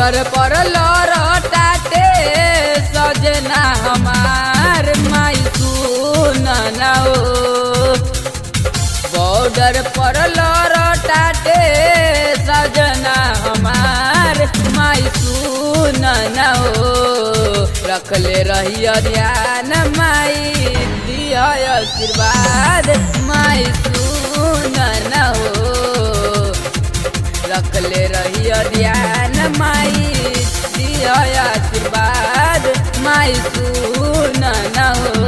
border पर लौटाते सजना हमार माई सुन ना हो बॉर्डर पर लौटाते सजना हमार माई सुन ना हो रखले रहिया ध्यान माई दिया आशीर्वाद माई सुन ना हो रखले रहिया ध्यान माई दिया आशीर्वाद माई सुन ना हो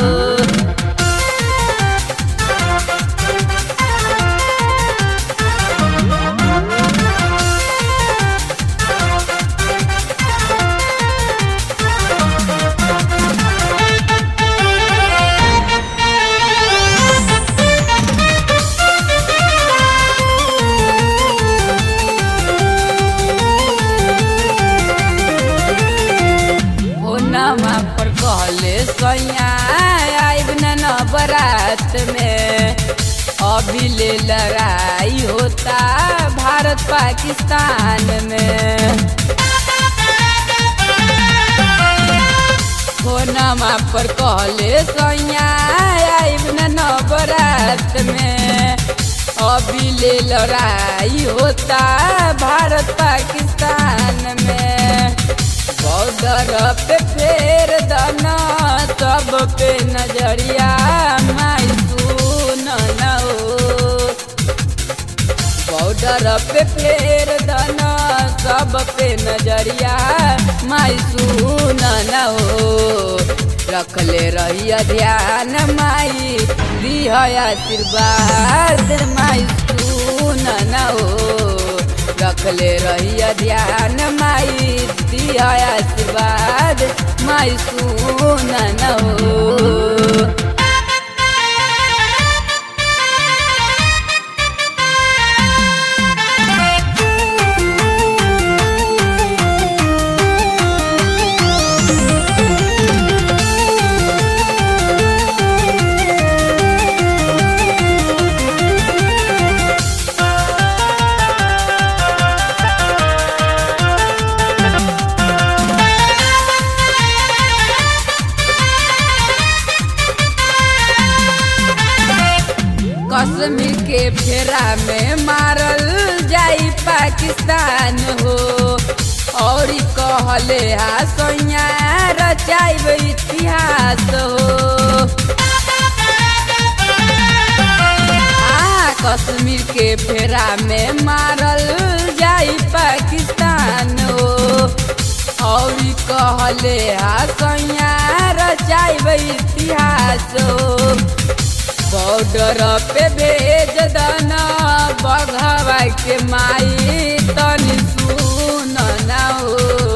ओ नमा पर कहले सैया आइब न नवरात में अभी ले लड़ाई होता भारत पाकिस्तान में ओ नमा पर कहले सैया आइब न नवरात में अभी ले लड़ाई होता भारत पाकिस्तान में बॉर्डर पे फेर दाना सब पे नजरिया माई सुन ना हो बॉर्डर पे फेर दाना सब पे नजरिया माई सुन ना हो रखले रहिया ध्यान माई दिया आशीर्वाद माई सुन ना हो रखले रहिया ध्यान माई दिया आशीर्वाद माई सुन न हो कश्मीर के फेरा में मारल जाई पाकिस्तान हो और ई कहले हा सैया रचाइब इतिहास हो आ कश्मीर के फेरा में मारल जाई पाकिस्तान हो और ई कहले हा सैया रचाइब इतिहास हो बॉर्डर पे भेज दना बघवा के माई तनी सुन ना हो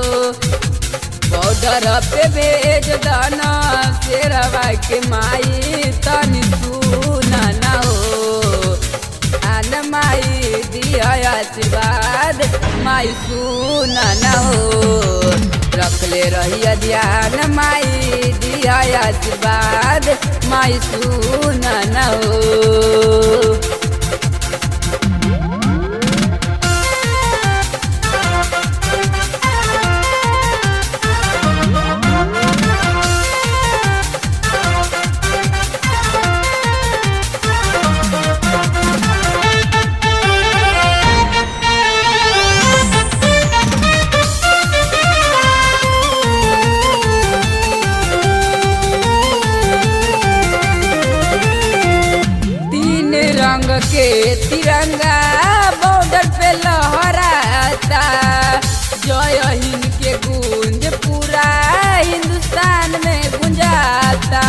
बॉर्डर पे भेज दना शेरवा के माई तनी सुन ना हो आन माई दिया आशीर्वाद माई सुन ना हो रखले रहिया ध्यान माई दिया आशीर्वाद माई सुन ना हो तीन रंग के तिरंगा बॉर्डर पे लहराता जय हिंद के गूंज पूरा हिंदुस्तान में गुंजाता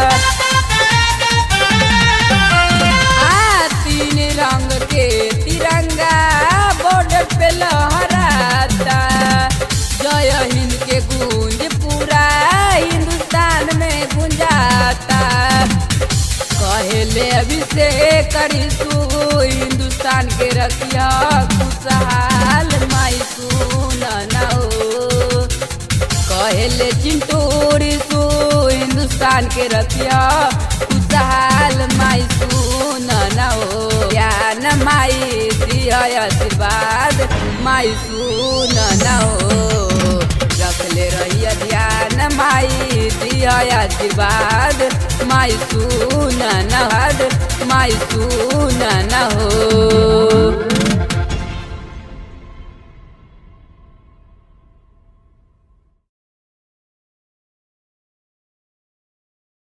आ तीन रंग के तिरंगा बॉर्डर पे लहराता जय हिंद के गूंज पूरा हिंदुस्तान में गुंजाता कहले अभिषेक करी तू हिंदुस्तान के रखिया खुशहाल माई सुन ना हो कहले चिंटूरी सू हिंदुस्तान के रखिया खुशहाल माई सुन ना हो ज्ञान माई दिया आशीर्वाद माई सुन न हो रखले रहिया ध्यान माई दिया आशीर्वाद माई सुन न माई सुन न हो